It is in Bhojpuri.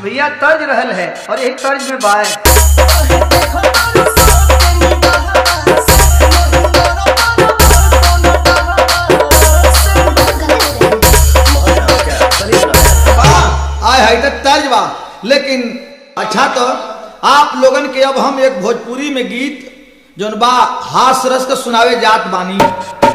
भैया तर्ज रहल है और यही तर्ज में बाय वाह, आय है तो तर्ज बा लेकिन अच्छा तो आप लोगन के अब हम एक भोजपुरी में गीत जोन बा हास रस के सुनावे जात बानी